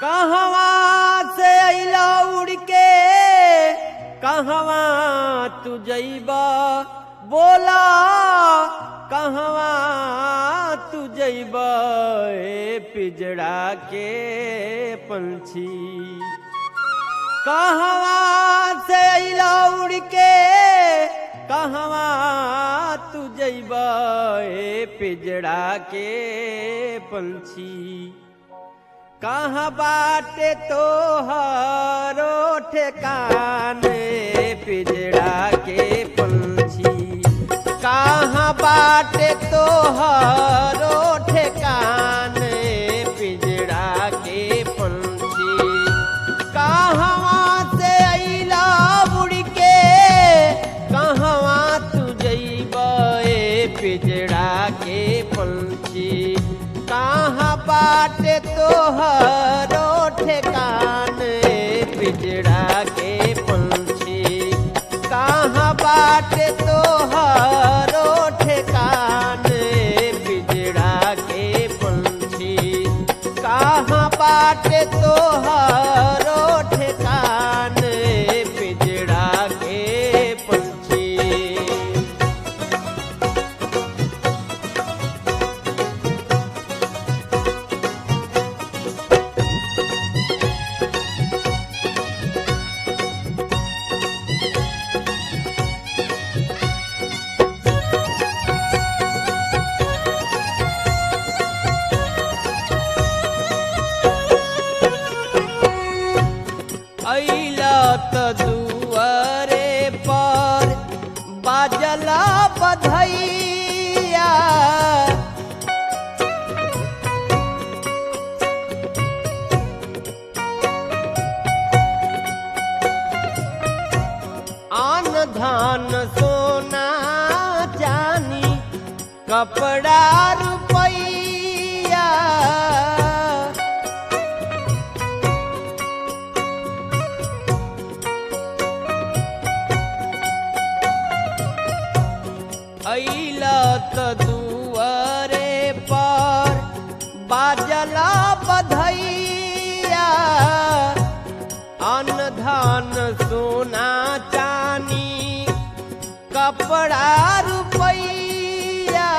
कहवा से अइला उड़ के कहवा तू जइबा बोला कहवा तू जइबा ए पिजड़ा के पंछी कहवा से अइला उड़ के कहवा तू जइबा ए पिजड़ा के पंछी कहाँ बाटे तो हरो ठेकान पिजड़ा के पंछी कहाँ बाटे तो हरो ठेकान पिजड़ा के पंछी कहवा से अइला उड़ के कहवा तू जइबा ए पिजड़ा के पंछी कहाँ बाटे तोहरो ठेकान पिजड़ा के पंछी कहाँ बाटे तोहरो ठेकान पिजड़ा के पंछी कहाँ बाटे तोहरो ठेकान पिजड़ा के पंछी अइला त दुआरे पर बाजला बधैया आन धान सोना चानी कपड़ा रुपैया अइला त दुआरे पर बाजला बधैया अन्न धान सोना चानी कपड़ा रुपैया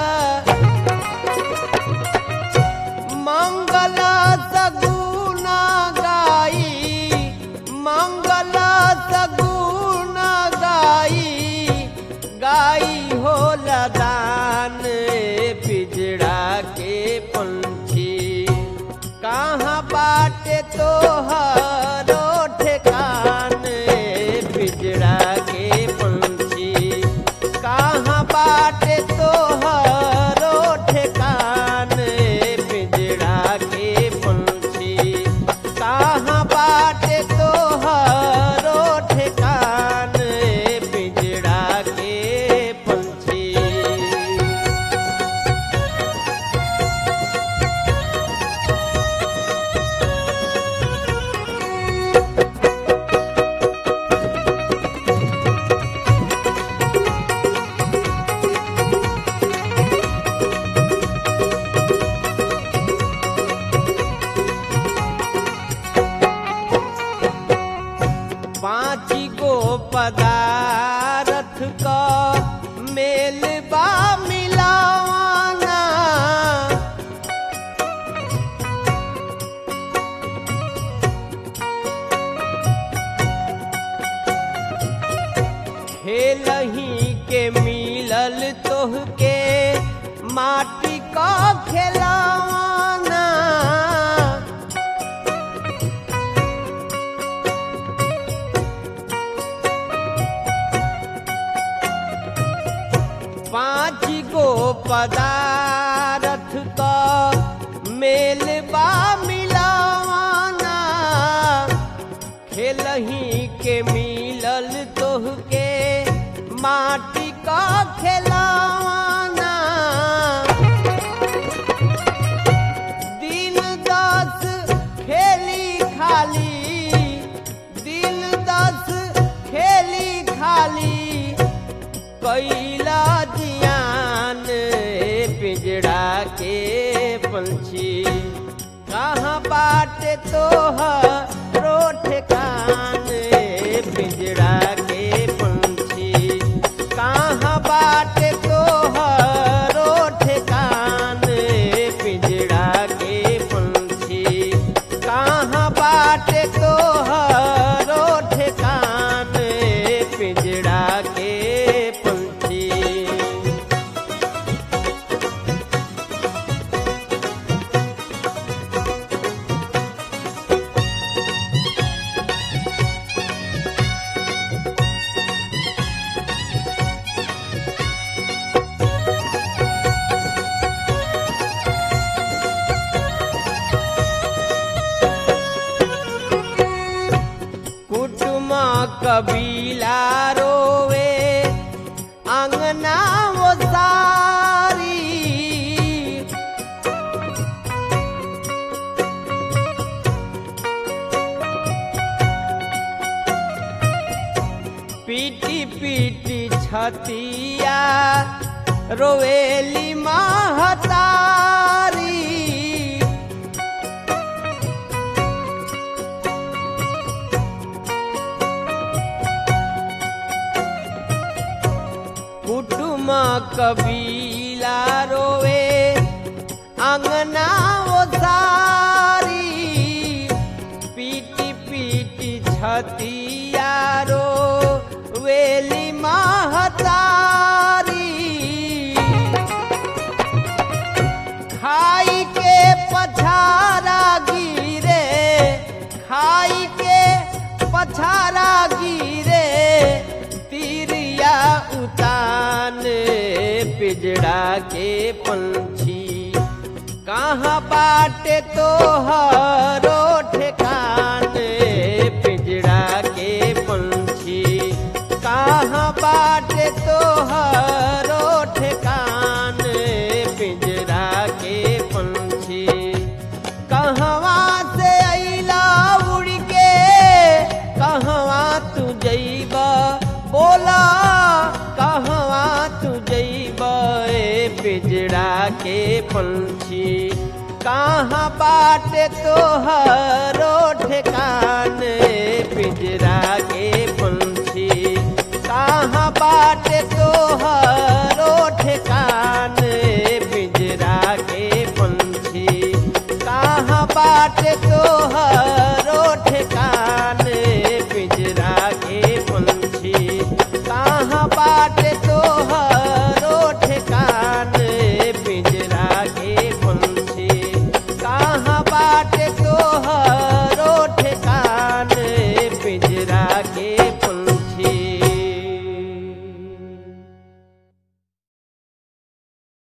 मंगल सगुना गाई मंगल सगुना गाई गाई हो लदान पिजड़ा के पंछी कहाँ बाटे तोहरो ठेकान पिजड़ा के पंछी कहाँ बाटे तोहरो ठेकान पिजड़ा के पंछी कहाँ बाटे तोहरो ठेकान पिजड़ा के पंछी पाँच गो पदारथ का मेल बा मिलावाना खेलही के मिलल तोहके माटी का खेलावाना पाँच गो पदारथ का मेल बा मिलावाना खेलही के मिलल तोहके माटी का खेलावाना दिन दस खेली खाली दिन दस खेली खाली कैला जियान पिजड़ा के पंछी का कहाँ बाटे तोहरो ठिकान पिंजड़ा के पंछी कहाँ बाटे तोहरो ठिकान पिंजड़ा के पंछी कहाँ बाटे तोहरो ठिकान पिंजड़ा के पंछी कुटुम कबीला रोवे अंगना वो सारी पीटी पीटी छतिया रोवेली महतारी कुटुम कबीला रोवे अंगना वो सारी पीटी पीटी छतिया रो वेली महतारी खाई के पछारा गिरे खाई के पछारा गिरे तिरिया उतान पिजड़ा के पंछी कहाँ बाटे तोहरो ठिकान पिजड़ा के पंछी कहाँ बाटे तोहरो ठिकान पिजड़ा के पंछी कहवा से अइला उड़ के कहवा तू जइब बोला कहवा तू जइब ए पिजड़ा के पंछी कहाँ बाटे तोहरो ठिकान पिजड़ा के पंछी कहाँ बाटे तोहरो ठिकान पिजड़ा के पंछी कहाँ बाटे तोहर